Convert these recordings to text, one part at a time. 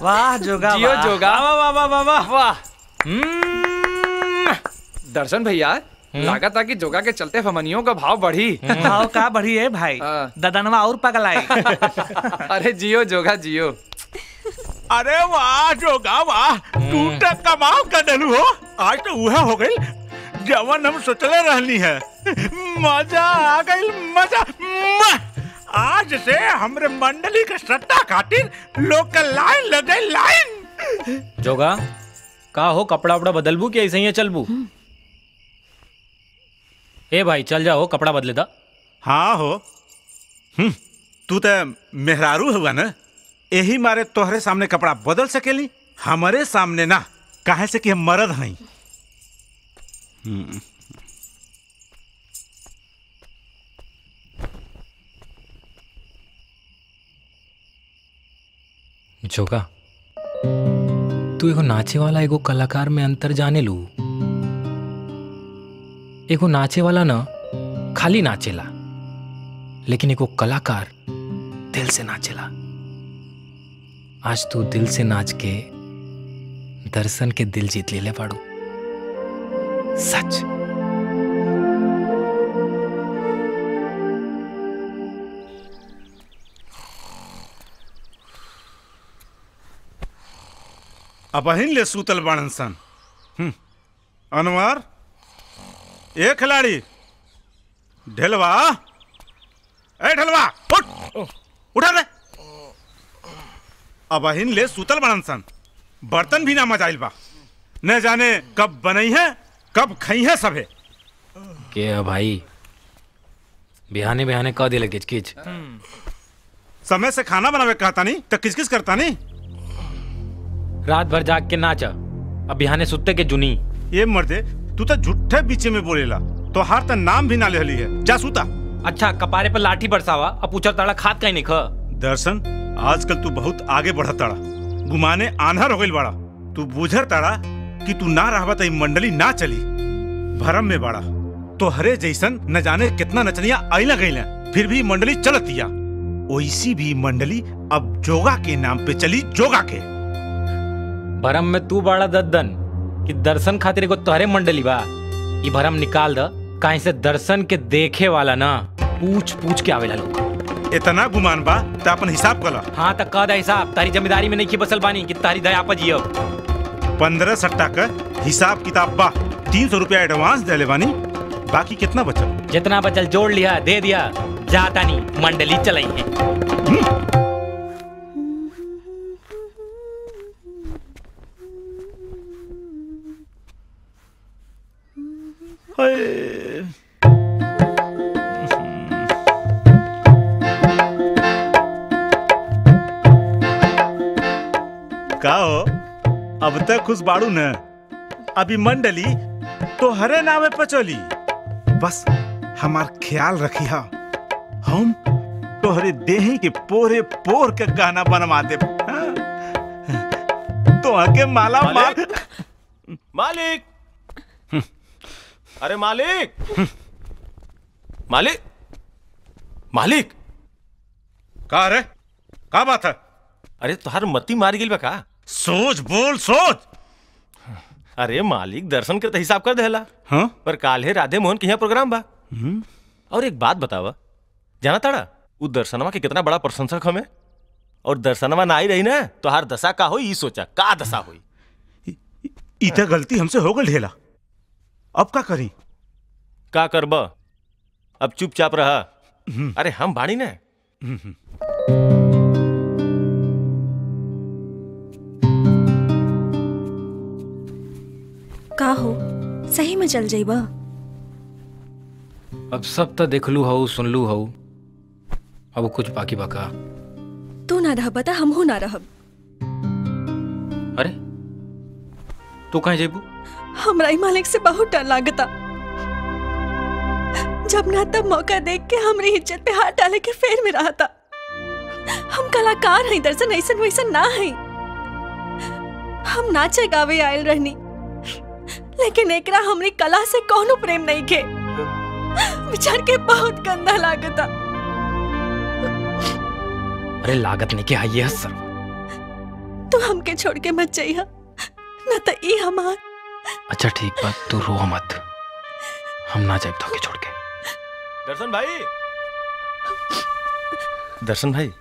वाह जोगा जियो वाह। जोगा वाह वाह वाह वाह वाह वाह दर्शन भैया लागत था कि जोगा के चलते फमनियों का भाव बढ़ी भाव का बढ़ी है भाई हाँ। ददनवा और पगलाई अरे जियो जोगा जियो अरे वाह जोगा वाह तू तो कमाल कर डलू हो आज तो वह हो गई जवन हम सोचले रहनी है मजा आ गई मजा मुआ! आज से हमरे मंडली के सट्टा खातिर लोग के लाइन लग गई लाइन जोगा का हो कपड़ा उपड़ा बदलबू कि ऐसे ही चलबू ए भाई चल जाओ कपड़ा बदले दा हाँ हो हम्म, तू तो मेहरारू हुआ ना यही मारे तोहरे सामने कपड़ा बदल सकेली हमारे सामने ना काहे से कि हम मर्द हई जोगा तू एगो नाचे वाला एगो कलाकार में अंतर जाने लू एगो नाचे वाला ना खाली नाचेला लेकिन एगो कलाकार दिल से नाचेला आज तू दिल से नाच के दर्शन के दिल जीत ले पाड़ू सच अब अहिन ले सूतल बाणन सन हम्म, अनवर ए खिलाड़ी ढेलवा ए ढेलवा उठ उठा रे अब अहिन ले सूतल बाणन सन बर्तन भी ना मजाइल बा न जाने कब बनई है कब खई है सबे के है भाई बिहाने बिहाने कह दिले किच किच समय से खाना बनावे कहता नहीं तो किस किस करता नहीं रात भर जाग के नाचा अब बिहाने सुत्ते के जुनी ये मर्दे तू तो झूठे बीचे में बोलेला तो हार तो नाम भी ना लेहली है जा सूता अच्छा कपारे पर लाठी बरसावा अब पूछा ताड़ा खाद कहीं नहीं ख दर्शन आजकल तू बहुत आगे बढ़त ताड़ा गुमाने आन्हर हो गइल बाड़ा तू बुझर ताड़ा कि तू ना रहबा त ई मंडली ना चली भरम में बाड़ा तो हरे जैसन न जाने कितना नचनिया आइला गइला फिर भी मंडली चलतिया ओइसी भी मंडली अब जोगा के नाम पे चली जोगा के भरम में तू बड़ा दद्दन कि दर्शन खातिर एगो तोहरे मंडली बा ई भरम निकाल द काहे से दर्शन के देखे वाला ना पूछ पूछ के आवेला लोग इतना गुमान बा त अपन हिसाब कला हाँ तक कह दे हिसाब तारी जिम्मेदारी में नहीं की बसल बानी कि तारी दया पर जियो पंद्रह सट्टा का हिसाब किताब बा तीन सौ रुपया एडवांस दे बानी बाकी कितना बचल जितना बचल जोड़ लिया दे दिया जाता नहीं मंडली चलाई है का हो अब तक खुश बाड़ू न अभी मंडली तो हरे नामे पे चली बस हमार ख्याल रखी हा हम तोहरे देही के पोरे पोर के गाना बनवा दे तो आके माला माल मालिक मालिक अरे मालिक मालिक मालिक का रे का बात है अरे तुहार मती मार गेल बा का सोच बोल सोच अरे मालिक दर्शन के तो हिसाब कर देला हाँ पर काल्हे राधे मोहन के यहाँ प्रोग्राम बा और एक बात बतावा जाना ताड़ा उ दर्शनवा के कितना बड़ा प्रशंसक हमें और दर्शनवा ना आई रही ना तो हर दशा का होई ई सोचा का दशा होई इतना गलती हमसे हो गई ढेला अब का करी का करब अब चुपचाप रहा अरे हम बाड़ी ना का हो सही में चल जाइबा अब सब तो देखलू हऊ सुनलू हऊ अब कुछ बाकी बाका तू ना रह बता हमहू ना रहब अरे तू कहीं जेबू हमरा ई मालिक से बहुत डर लागता जब ना तब मौका देख के हमरी इज्जत पे हाथ डाले के फेर में रहा था हम कलाकार हैं दर्शन ऐसन वैसन ना है हम नाचे गावे आयल रहनी लेकिन एकरा हमरी कला से कोनो प्रेम नहीं के विचार के बहुत गंदा लागता अरे लागत नहीं के हाइये सर तू हमके छोड़ के मत जाइया न तो ई हमार अच्छा ठीक बा तू रो मत हम ना जाए तो छोड़ के दर्शन भाई दर्शन भाई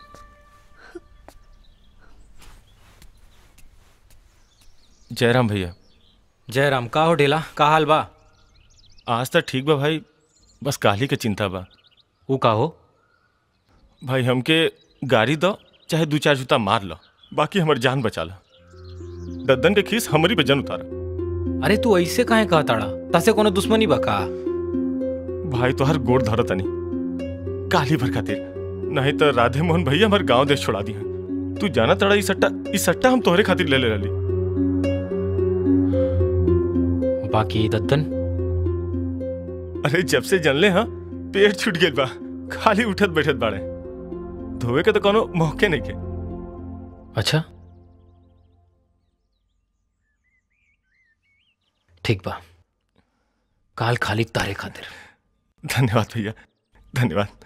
जयराम भैया जयराम का हो डेला का हाल बा आज तक ठीक बा भाई बस काली के चिंता बा ऊ का हो भाई हमके गाड़ी दो चाहे दू चार जूता मार लो बाकी हमर जान बचा लो दद्दन के खीस हमरी पे जन उतारा अरे तू ऐसे काहे कहताड़ा तसे कोनो दुश्मनी बा का भाई तो हर गोड़ धरो तनी काली भर खातिर नहीं तो राधे मोहन भैया हमारे गांव देश छोड़ा दी तू जाना तड़ा ई सट्टा ई सट्टा हम तोहरे खातिर ले ले रही बाकी दत्तन अरे जब से जनले हाँ पेट छूट गए बा खाली उठत बैठत बाड़े धोवे के तो कोनो मौके नहीं के अच्छा ठीक बा काल खाली तारे खातिर धन्यवाद भैया धन्यवाद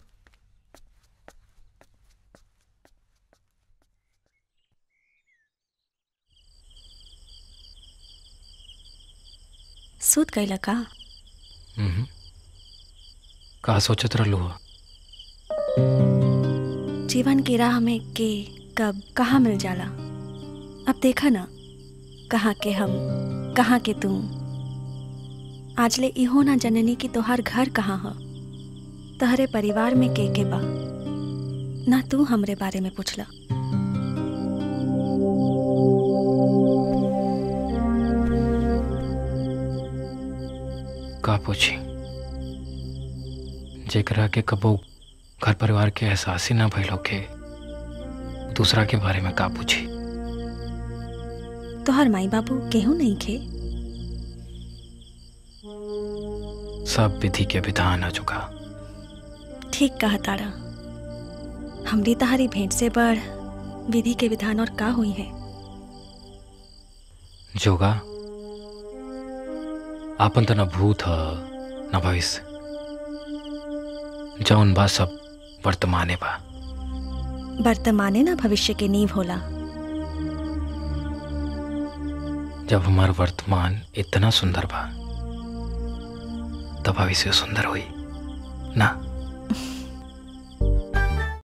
सूत गईला का हम्म। का सोचत रहलू हो जीवन की राह में के कब कहाँ मिल जाला अब देखा ना कहाँ के हम कहाँ के तू आज ले इहो ना जननी कि तोहार घर कहाँ ह तहरे परिवार में के के बा ना तू हमरे बारे में पूछला का पूछी जेकरा के कबो घर परिवार के एहसास ही ना भइलो के दूसरा के बारे में का पूछी तोहर माई बाबू केहू नहीं खे सब विधि के विधान आ चुका ठीक कहा तारा हमरी तहारी भेंट से बढ़ विधि के विधान और का हुई है जोगा आपन त न भूत ह न भविष्य जौन बा सब वर्तमाने बा वर्तमाने ना भविष्य के नींव होला जब हमार वर्तमान इतना सुंदर बा तब भविष्य सुंदर हुई ना